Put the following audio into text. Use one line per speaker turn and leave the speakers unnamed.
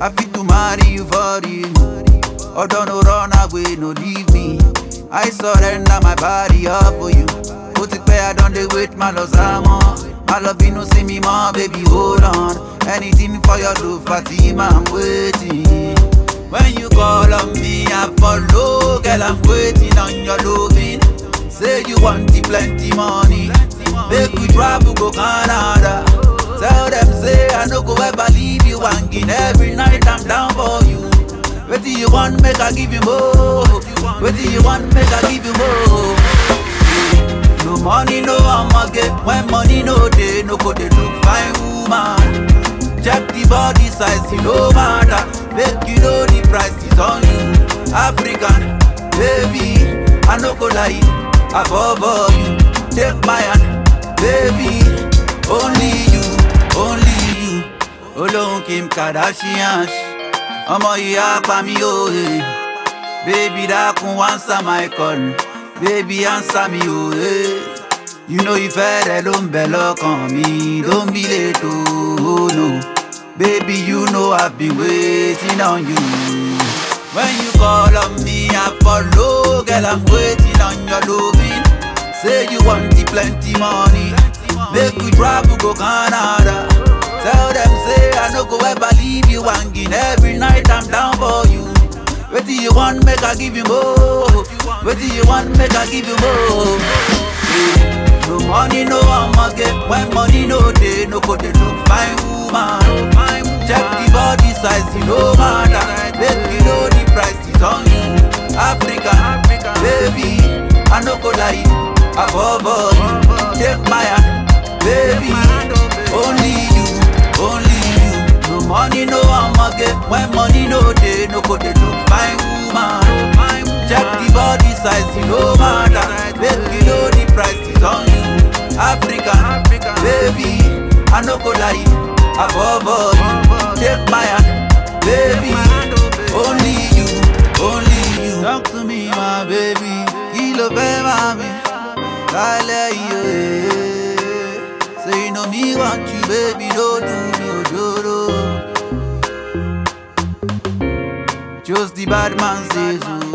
I fit to marry you for you. Although no run away, no leave me. I surrender my body up for you. Put it where I don't dey wait, my love Samo. My love, you no see me more, baby, hold on. Anything for your love, Fatima, I'm waiting. When you call on me, I follow, girl, I'm waiting on your loving. Say you want the plenty money, make we travel go Canada. Tell them say I no go ever leave you hanging. Every night I'm down for you. What do you want, make I give you more? What do you want, make I give you more? No money, no I'ma get when money no day, no go they look fine woman. Check the body size, it no matter. Make you know the price is on you. African, baby, I no go lie. Above all you, take my hand, baby. Only you, only you. Olóhùn Kim Kardashian. Ọmọ ìyá pa mi òye. Baby dákun answer my call. Baby answer mi òye. You know ìfẹ́ rẹ ló ń bẹ lọ́kàn mi. Don't be late oh no. Baby you know I've been waiting on you. When you call on me I follow. Girl I'm waiting on your loving. Say you want the plenty money. Make we travel go Canada. Tell them say I no go ever leave you hanging. Every night I'm down for you. What do you want? Make I give you more. What do you want? Make I give you more. Yeah. No money, no I'ma get when money no day, no go they look fine woman. Check the body size, you no matter. Make you know the price is on you. Africa, baby, I no go lie. Above all, you, take my hand, baby. Only you, only you. No money, no I'ma get when money no day, no go they look fine woman. Check the body size, you no matter. Make you know the price is on you. Africa, baby, I no go lie. Above all, you, take my hand, baby. Only you, only you. Talk to me, my baby. Kilo fẹ́ mami, kálẹ̀ iye. Say you know me want you, baby, don't do me ojoro. Just the bad man says, oh,